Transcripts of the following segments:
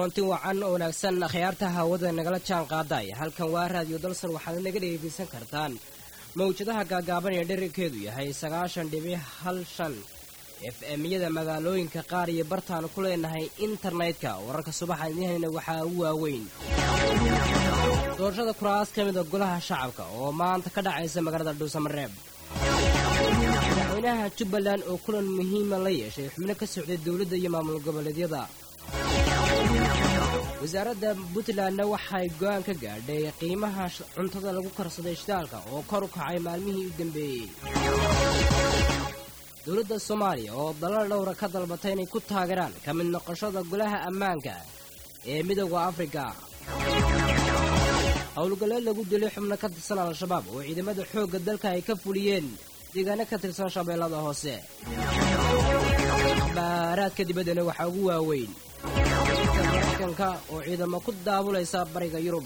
koonti wacan oo wanaagsan akhyaarta hawada nagala jaan qaaday halkan waa raadiyo dalsan waxaad naga dhegaysan kartaan mawjadaha gaagaaban ee dherarkeedu yahay sagaashan dhibic hal shan f m-yada magaalooyinka qaar iyo bartaanu ku leenahay internetka wararka subaxaan idiinhayna waxaa u waaweyn doorashada kuraas ka mida golaha shacabka oo maanta ka dhacaysa magaalada dhuusamareeb madaxweynaha jubbaland oo kulan muhiima la yeeshay xubno ka socday dowladda iyo maamul goboleedyada wasaaradda puntlandna waxay go-aan ka gaadhay qiimaha cuntada lagu karsaday shidaalka oo kor u kacay maalmihii u dambeeyey dowladda soomaaliya oo dalal dhowra ka dalbatay inay ku taageeraan ka mid noqoshada golaha ammaanka ee midooda afrika howlgalleed lagu dilay xubno ka tirsan al-shabaab oo ciidamada xoogga dalka ay ka fuliyeen deegaano ka tirsan shabeellada hoose baaraadka dibaddana waxaa ugu waaweyn maraykanka oo ciidamo ku daabulaysa bariga yurub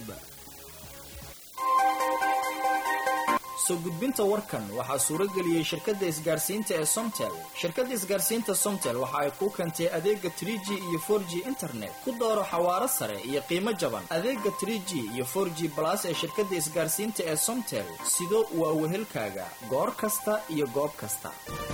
soo gudbinta warkan waxaa suuro geliyey shirkadda isgaarsiinta ee somtel shirkadda isgaarsiinta somtel waxa ay kuu keentay adeega trie g iyo for g internet ku dooro xawaaro sare iyo qiimo jaban adeega trie g iyo for g balas ee shirkadda isgaarsiinta ee somtel sido waa wehelkaaga goor kasta iyo goob kasta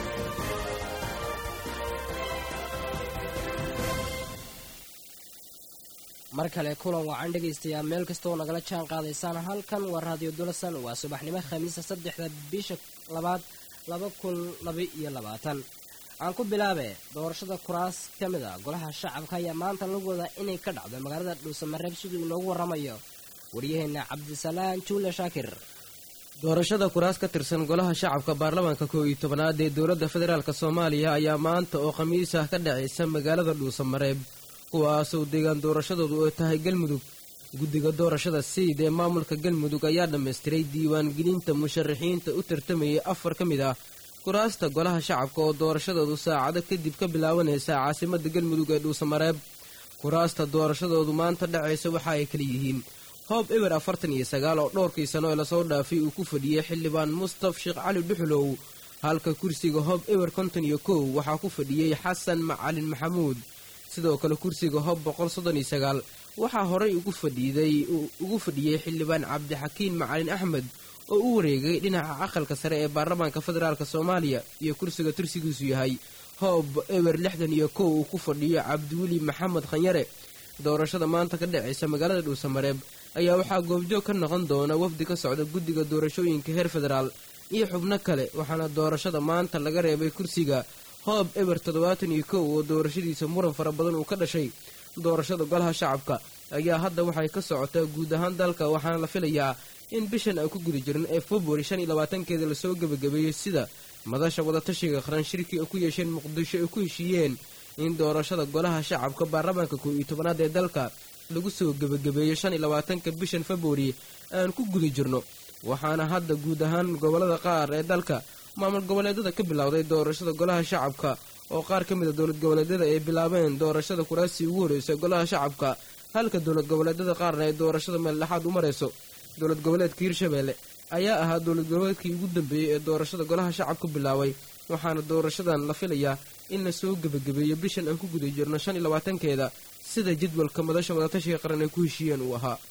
mar kale kulan wacan dhegaystayaa meel kastooo nagala jaan qaadaysaan halkan waa raadiyo dulasan waa subaxnimo khamiisa saddexda bisha labaad laba kun laba iyo labaatan aan ku bilaabe doorashada kuraas ka mid a golaha shacabka ayaa maanta lagu wadaa inay ka dhacdo magaalada dhuusamareeb siduu inoogu warramayo waryaheena cabdisalaan juule shaakir doorashada kuraas ka tirsan golaha shacabka baarlamaanka koo iyo tobanaad ee dowladda federaalk soomaaliya ayaa maanta oo khamiis ah ka dhacaysa magaalada dhuusamareeb kuwaasoo deegaan doorashadoodu ay tahay galmudug guddiga doorashada siid ee maamulka galmudug ayaa dhammaystiray diiwaangelinta musharaxiinta u tartamayay afar ka mid ah kuraasta golaha shacabka oo doorashadoodu saacado kadib ka bilaabanaysa caasimada galmudug ee dhuusamareeb kuraasta doorashadoodu maanta dhacaysa waxa ay kala yihiin hoob eber afartan iyo sagaal oo dhowrkii sano ee lasoo dhaafay uu ku fadhiyey xildhibaan mustaf sheekh cali dhuxulow halka kursiga hoob eber konton iyo kow waxaa ku fadhiyey xasan macalin maxamuud sidoo kale kursiga hob boqol soddon iyo sagaal waxaa horay ugu fadhiiday ugu fadhiyey xildhibaan cabdixakiin macalin axmed oo u wareegay dhinaca aqalka sare ee baarlamaanka federaalk soomaaliya iyo kursiga tursigiisu yahay hoob eber lixdan iyo kow uu ku fadhiyo cabdiweli maxamed khanyare doorashada maanta ka dhacaysa magaalada dhuusamareeb ayaa waxaa goobjoog ka noqon doona wafdi ka socda guddiga doorashooyinka heer federaal iyo xubno kale waxaana doorashada maanta laga reebay kursiga hoob eber toddobaatan iyo kow oo doorashadiisa muran fara badan uu ka dhashay doorashada golaha shacabka ayaa hadda waxay ka socotaa guud ahaan dalka waxaana la filayaa in bishan aan ku guda jirin ee februari shan iyo labaatankeeda lasoo gebagabeeyey sida madasha wadatashiga qaran shirkii ay ku yeesheen muqdisho ay ku heshiiyeen in doorashada golaha shacabka baarlamaanka koo iyo tobanaad ee dalka lagu soo gebagabeeyo shan iyo labaatanka bishan februari aan ku guda jirno waxaana hadda guud ahaan gobolada qaar ee dalka maamul goboleedyada ka bilowday doorashada golaha shacabka oo qaar ka mid a dowlad goboleedyada ay bilaabeen doorashada kuraasii ugu horreysa golaha shacabka halka dowlad goboleedyada qaarna ay doorashada meeldhexaad u marayso dowlad goboleedka hirshabeelle ayaa ahaa dowlad goboleedkii ugu dambeeyey ee doorashada golaha shacabka bilaabay waxaana doorashadan la filayaa in la soo gebagabeeyo bishan aan ku guda jirno shan iyo labaatankeeda sida jadwalka madasha wadatashiga qaran ay ku heshiiyeen uu ahaa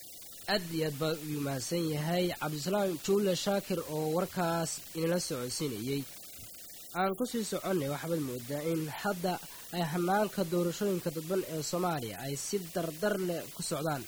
aad iyo aad baa uu mahadsan yahay cabdisalaam juule shaakir oo warkaas inala socodsiinayey aan kusii soconnay waxaad moodaa in hadda ay hanaanka doorashooyinka dadban ee soomaaliya ay si dardar leh ku socdaan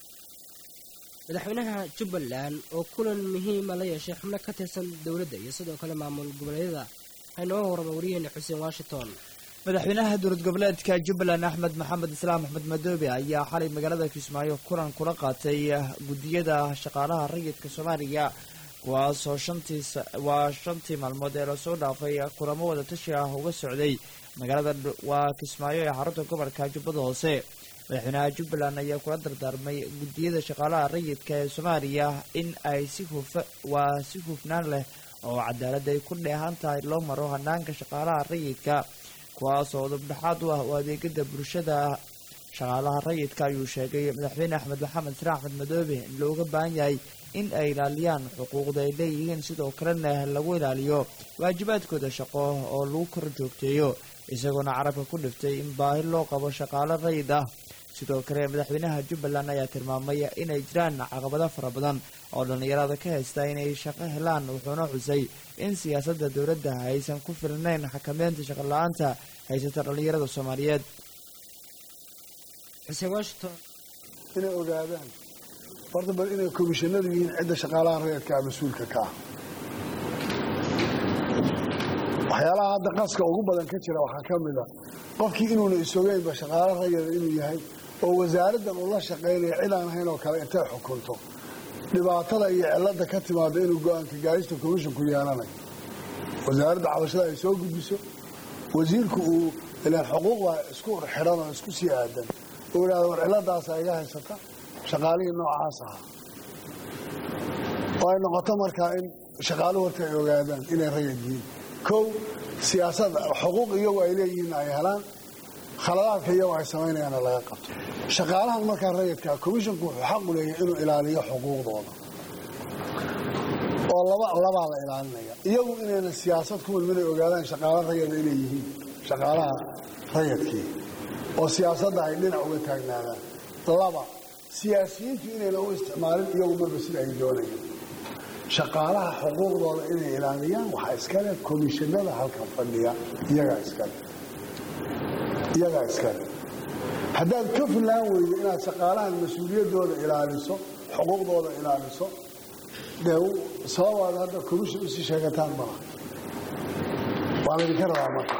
madaxweynaha jubbaland oo kulan muhiima la yeeshay xubno ka tirsan dowladda iyo sidoo kale maamul goboleedyada haynoo warama waryaheena xuseen washington madaxweynaha dowlad goboleedka jubbaland axmed maxamed islaam axmed madoobe ayaa xalay magaalada kismaayo kulan kula qaatay guddiyada shaqaalaha rayidka soomaaliya kuwaasoo shantii waa shantii maalmood ee lasoo dhaafay kulamo wada tashi ah uga socday magaalada waa kismaayo ee xarunta gobolka jubbada hoose madaxweynaha jubbaland ayaa kula dardaarmay guddiyada shaqaalaha rayidka ee soomaaliya in ay si hufa waa si hufnaan leh oo cadaalad ay ku dheehan tahay loo maro hanaanka shaqaalaha rayidka kuwaasoo dubdhexaad u ah oo adeegada bulshada shaqaalaha rayidka ayuu sheegay madaxweyne axmed maxamed sire axmed madoobe in looga baahan yahay in ay ilaaliyaan xuquuqda ay leeyihiin sidoo kalena lagu ilaaliyo waajibaadkooda shaqo oo lagu kor joogteeyo isagoona carabka ku dhiftay in baahi loo qabo shaqaalo rayid ah sidoo kale madaxweynaha jubbaland ayaa tilmaamay inay jiraan caqabado fara badan oo dhallinyarada ka haysta inay shaqo helaan wuxuuna xusay in siyaasadda dowladda aysan ku filnayn xakameynta shaqola-aanta haysata dhallinyarada soomaaliyeed xuseen washington inay ogaadaan horta bal inay komishinadu yihiin cidda shaqaalaha rayadka ah mas-uulka ka ah waxyaalaha hadda qaska ugu badan ka jira waxaa ka mid a qofkii inuuna isogeynba shaqaalo rayada inuu yahay oo wasaaraddan uu la shaqaynaya cid aan ahayn oo kale intay xukunto dhibaatada iyo cilada ka timaada inuu go-aanka gaarista komishinku yeelanayo wasaaradda cabashada ay soo gudbiso wasiirku uu ilaan xuquuq baa isku xidhan oo isku sii aadan uu idhahdo war ciladaasa iga haysata shaqaalihii noocaas ahaa oo ay noqoto markaa in shaqaaluhu horta ay ogaadaan inay rayad yihiin kow siyaasadda xuquuq iyagu ay leeyihiin ay helaan khaladaadka iyagu ay samaynayaana laga qabto shaqaalahan markaa rayadkaa komishinku wuxuu xaqu leeyahay inuu ilaaliyo xuquuqdooda oo laba labaa la ilaalinaya iyagu inayna siyaasad ku milmin ay ogaadaan shaqaalo rayada inay yihiin shaqaalaha rayadkii oo siyaasadda ay dhinac uga taagnaadaan laba siyaasiyiintu inayna u isticmaalin iyagu marba sida ay doonayaan shaqaalaha xuquuqdooda inay ilaaliyaan waxaa iskale komishinada halkan fadhiya iyagaa iskale iyagaa iskale haddaad ka fillaan weydo inaad shaqaalahan mas-uuliyaddooda ilaaliso xuquuqdooda ilaaliso dee sababaad hadda komishin usii sheegataan malaha waa laydinka rabaa marka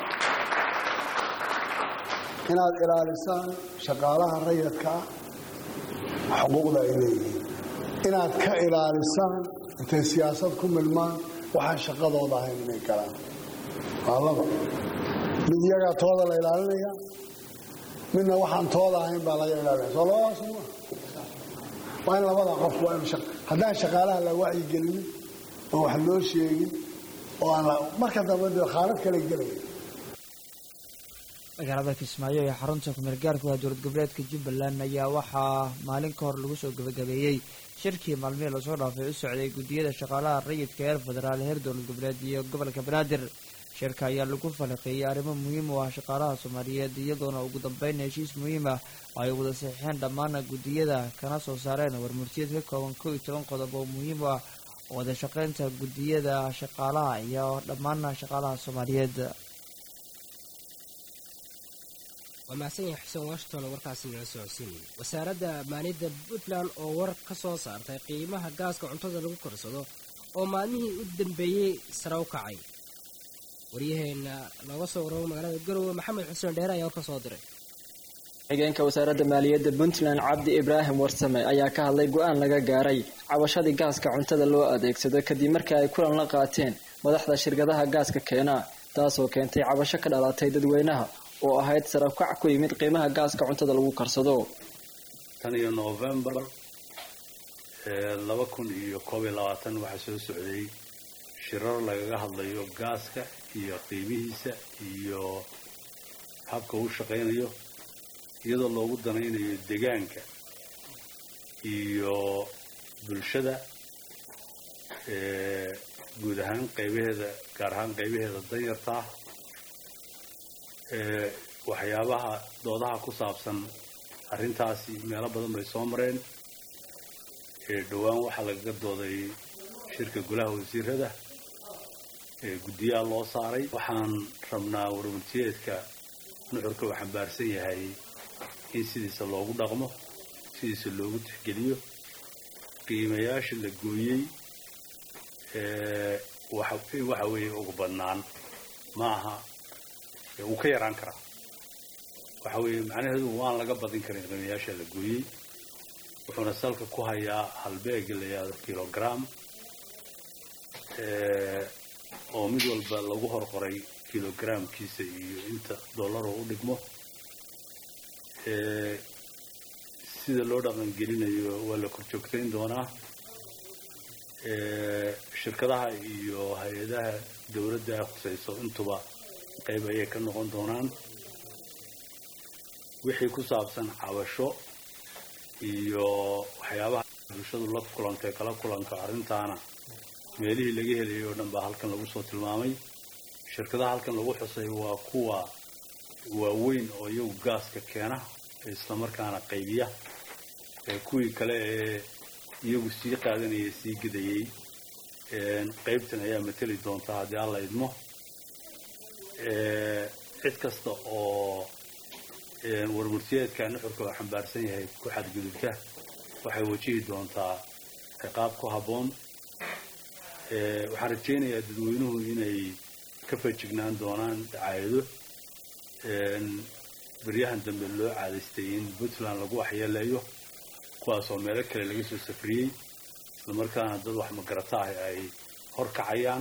inaad ilaalisaan shaqaalaha rayadka ah xuquuqda ay leeyihiin inaad ka ilaalisaan intay siyaasad ku milmaan waxaan shaqadooda ahayn inay galaan waa laba mid iyagaa tooda la ilaalinaya midna waxaan tooda ahayn baa laga ilaalinaya soo labadaas ma waa in labada qof waa in haddaan shaqaalaha la wacyigelinin oo wax loo sheegin oo aan marka dambe dee khaalad kale gelaya magaalada kismaayo ee xarunta kumeel gaarku ah dowlad goboleedka jubbaland ayaa waxaa maalin ka hor lagu soo gabagabeeyey shirkii maalmihii lasoo dhaafay u socday guddiyada shaqaalaha rayidka heer federaal heer dowlad goboleed iyo gobolka banaadir shirka ayaa lagu falaqeeyey arrimo muhiim u ah shaqaalaha soomaaliyeed iyadoona ugu dambeyn heshiis muhiim ah oo ay wada saxiixeen dhammaan guddiyada kana soo saareen warmurtiyad ka kooban kow iyo toban qodob oo muhiim u ah wada shaqeynta guddiyada shaqaalaha iyo dhammaan shaqaalaha soomaaliyeed waa mahadsan yahay xuseen washington oo warkaasi nala socodsiinayay wasaaradda maaliyadda puntland oo war ka soo saartay qiimaha gaaska cuntada lagu korsado oo maalmihii u dambeeyey sare u kacay waryaheena looga soo waramo magaalada garowe maxamed xuseen dheere ayaa war ka soo diray xigeenka wasaaradda maaliyadda puntland cabdi ibraahim warsame ayaa ka hadlay go-aan laga gaaray cabashadii gaaska cuntada loo adeegsado kadib markii ay kulan la qaateen madaxda shirkadaha gaaska keena taasoo keentay cabasho ka dhalatay dadweynaha oo ahayd sarafkac ku yimid qiimaha gaaska cuntada lagu karsado tan iyo novembar laba kun iyo koob iyo labaatan waxaa soo socday shirar lagaga hadlayo gaaska iyo qiimihiisa iyo habka uu shaqaynayo iyadoo loogu danaynayo degaanka iyo bulshada guud ahaan qaybaheeda gaar ahaan qaybaheeda danyarta ah waxyaabaha doodaha ku saabsan arrintaasi meelo badan bay soo mareen dhowaan waxaa lagaga dooday shirka golaha wasiirada guddiyaha loo saaray waxaan rabnaa warwartiyeedka nuxurka uu xambaarsan yahay in sidiisa loogu dhaqmo sidiisa loogu tixgeliyo qiimayaasha la gooyey waxa weeye ugu badnaan ma aha wuu ka yaraan karaa waxa weeye macnaheedu waan laga badin karin qiimayaasha la gooyey wuxuuna salka ku hayaa halbeega la yihahdo kilogram oo mid walba lagu horqoray kilogramkiisa iyo inta dollaroo u dhigmo sida loo dhaqangelinayo waa la korjoogtayn doonaa shirkadaha iyo hay-adaha dowladda khusayso intuba qayb ayay ka noqon doonaan wixii ku saabsan cabasho iyo waxyaabaha bulshadu la kulantay kala kulanto arrintaana meelihii laga helayay oo dhan baa halkan lagu soo tilmaamay shirkadaha halkan lagu xusay waa kuwa waaweyn oo iyagu gaaska keena islamarkaana qaybiya kuwii kale ee iyagu sii qaadanaya sii gedayey qaybtan ayaa mateli doonta haddii alla idmo cid kasta oo warmurtiyeedka nuxurka oo xambaarsan yahay ku xadgudubta waxay wajihi doontaa ciqaab ku habboon waxaan rajaynayaa dadweynuhu inay ka fajignaan doonaan dacaayado beryahan dambe loo caadaystay in puntland lagu waxyeeleeyo kuwaasoo meelo kale laga soo safriyey islamarkaana dad wax magarata ah ay hor kacayaan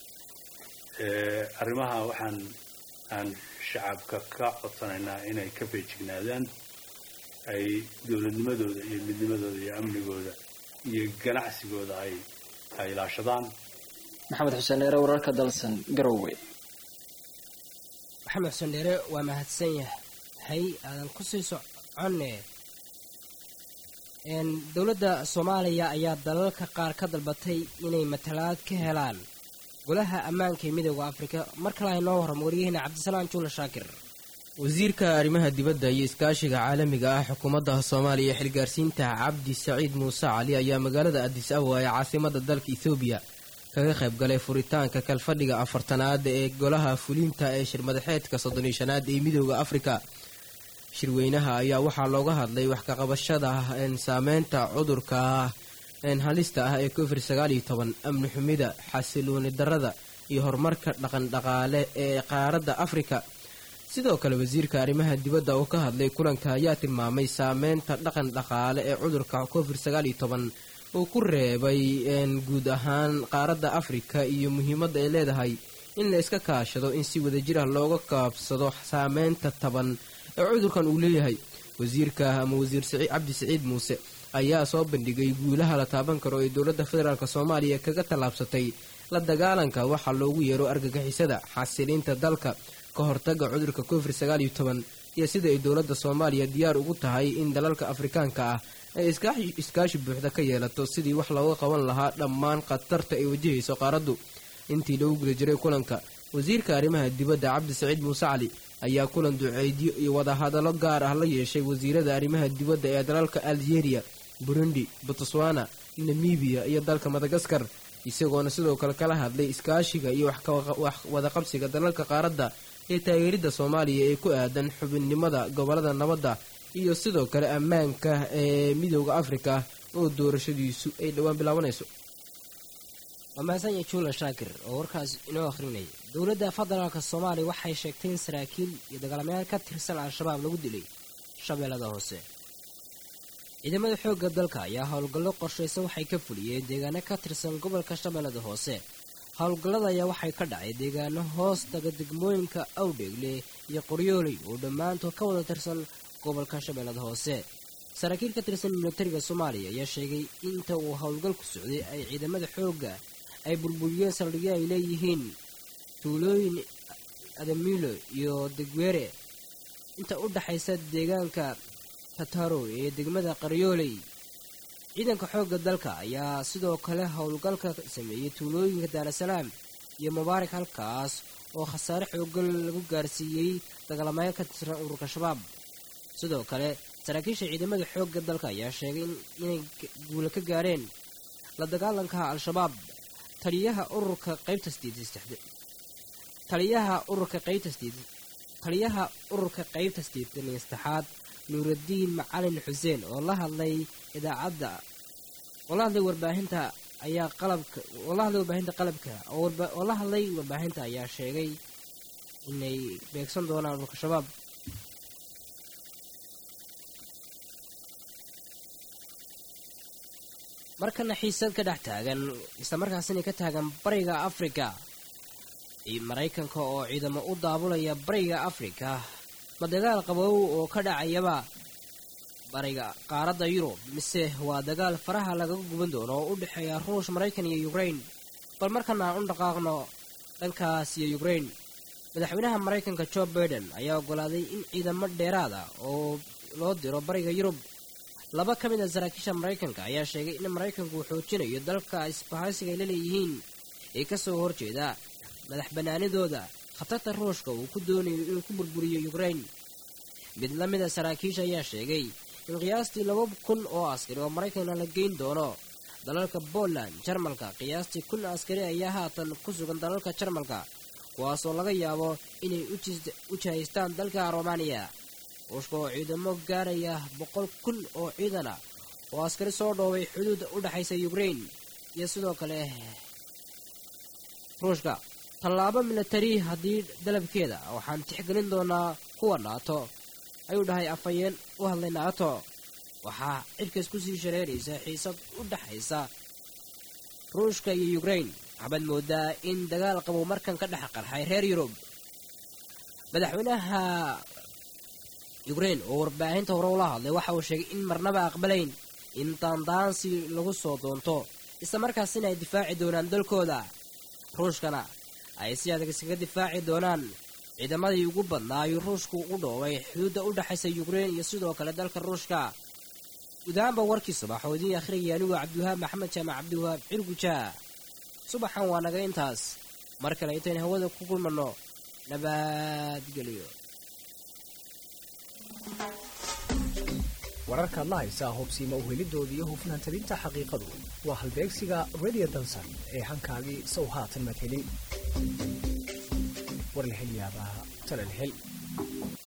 arrimaha waxaan aan shacabka ka codsanaynaa inay ka feejignaadaan ay dowladnimadooda iyo midnimadooda iyo amnigooda iyo ganacsigooda ay ay ilaashadaan maxamed xuseen dheere wararka dalsan garowe maxamed xuseen dheere waa mahadsan yahay aadan ku sii soconne dowladda soomaaliya ayaa dalalka qaar ka dalbatay inay matalaad ka helaan golaha ammaanka ee midooda afrika mar kale ay noo warramo waryaheena cabdisalaan juula shaakir wasiirka arrimaha dibadda iyo iskaashiga caalamiga ah xukuumadda soomaaliya ee xilgaarsiinta cabdi saciid muuse cali ayaa magaalada adis awa ee caasimada dalka ethoobiya kaga qayb galay furitaanka kalfadhiga afartanaad ee golaha fulinta ee shirmadaxeedka soddoniyo shanaad ee midooda afrika shirweynaha ayaa waxaa looga hadlay wax kaqabashada saameynta cudurka halista ah ee covid sagaal iyo toban amni xumida xasilooni darada iyo horumarka dhaqandhaqaale ee qaaradda afrika sidoo kale wasiirka arrimaha dibadda oo ka hadlay kulanka ayaa tilmaamay saameynta dhaqan dhaqaale ee cudurka covid sagaal iyo toban uu ku reebay guud ahaan qaaradda afrika iyo muhiimadda ay leedahay in la iska kaashado in si wadajir ah looga kaabsado saameynta taban ee cudurkan uu leeyahay wasiirka ama wasiir cabdi siciid muuse ayaa soo bandhigay guulaha la taaban karo ee dowladda federaalk soomaaliya kaga tallaabsatay la dagaalanka waxaa loogu yeero argagixisada xasiliinta dalka ka hortaga cudurka covid sagaal iyo toban iyo sida ay dowladda soomaaliya diyaar ugu tahay in dalalka afrikaanka ah ay iskaashi buuxda ka yeelato sidii wax looga qaban lahaa dhammaan khatarta ay wajahayso qaaraddu intii lagu guda jiray kulanka wasiirka arrimaha dibadda cabdi saciid muuse cali ayaa kulan duceydyo iyo wadahadallo gaar ah la yeeshay wasiirada arrimaha dibadda ee dalalka algeria burundi botswana namibiya iyo dalka madagaskar isagoona sidoo kale kala hadlay iskaashiga iyo wax wadaqabsiga dalalka qaaradda ee taageeridda soomaaliya ee ku aadan xubinnimada gobolada nabadda iyo sidoo kale ammaanka ee midooda afrika oo doorashadiisu ay dhowaan bilaabanayso waa mahadsan juula shaakir oo warkaas inoo akhrinaya dowladda federaalka soomaaliya waxay sheegtay in saraakiil iyo dagaalamayaal ka tirsan al-shabaab lagu dilay shabeellada hoose ciidamada xoogga dalka ayaa howlgallo qorshaysan waxay ka fuliyeen deegaano ka tirsan gobolka shabeellada hoose howlgallada ayaa waxay ka dhacay deegaano hoos taga degmooyinka awdheegle iyo qoryooley oo dhammaantood ka wada tirsan gobolka shabeellada hoose saraakiil ka tirsan militariga soomaaliya ayaa sheegay inta uu howlgalku socday ay ciidamada xoogga ay burburiyeen saldhigyo ay leeyihiin tuulooyin adamiilo iyo degweere inta u dhaxaysa deegaanka tataro ee degmada qaryooley ciidanka xoogga dalka ayaa sidoo kale howlgalka sameeyey tuulooyinka daarasalaam iyo mubaarak halkaas oo khasaare xooggan lagu gaarsiiyey dagaalamayaal ka tirsan ururka shabaab sidoo kale saraakiisha ciidamada xoogga dalka ayaa sheegay inay guula ka gaareen la dagaalanka al-shabaab taliyaha ururka qaybta taliyaha ururka qaybta taliyaha ururka qaybta sideetan iyo saddexaad nuuraddiin macalin xuseen oo la hadlay idaacadda oo la hadlay warbaahinta ayaa qalabka oo la hadlay warbaahinta qalabka oo la hadlay warbaahinta ayaa sheegay inay beegsan doonaan ururka shabaab markana xiisad ka dhex taagan islamarkaasina ka taagan bariga afrika iyo maraykanka oo ciidamo u daabulaya bariga afrika ma dagaal qabow oo ka dhacayaba bariga qaaradda yurub mise waa dagaal faraha lagaga guban doono oo u dhexeeya ruush maraykan iyo ukrain bal markana aan u dhaqaaqno dhankaas iyo ukrain madaxweynaha maraykanka jo baiden ayaa ogolaaday in ciidamo dheeraada oo loo diro bariga yurub laba ka mid a saraakiisha maraykanka ayaa sheegay in maraykanku uu xoojinayo dalka isbahaysiga ay la leeyihiin ee ka soo horjeeda madax bannaanidooda khatarta ruushka uu ku doonayo inuu ku burburiyo ukrain mid la mida saraakiisha ayaa sheegay in qiyaastii laba kun oo askari oo maraykanna la geyn doono dalalka poland jarmalka qiyaastii kun askari ayaa haatan ku sugan dalalka jarmalka kuwaasoo laga yaabo inay u jihaystaan dalka romaniya ruushka oo ciidamo gaaraya boqol kun oo ciidana oo askari soo dhoobay xuduudda u dhexaysa ukrain iyo sidoo kale ruushka tallaabo milatari haddii dalabkeeda waxaan tixgelin doonaa kuwa naato ayuu dhahay afhayeen u hadlay naato waxaa cidkaas ku sii shareeraysa xiisad u dhexaysa ruushka iyo ukrain waxbaad moodaa in dagaal qabow markan ka dhex qarxay reer yurub madaxweynaha ukrain oo warbaahinta hore ula hadlay waxa uu sheegay in marnaba aqbalayn in daandaansi lagu soo doonto isla markaasina ay difaaci doonaan dalkooda ruushkana ay si adag iskaga difaaci doonaan ciidamadii ugu badnaa ayuu ruushku u dhoobay xuduudda u dhexaysa yukrain iyo sidoo kale dalka ruushka gudahaanba warkii subax oo idiin akhriyaya anigoo cabdiwahaab maxamed jaamac cabdiwahaab cirguja subaxan waa naga intaas mar kale intayn hawada ku kulmanno nabadgelyo wararkaad la haysaa hubsiima uhelidooda iyo hufnaan tabinta xaqiiqadu waa halbeegsiga radio dansan ee hankaagii sow haatan madhelin warlahelyaabaha talalhel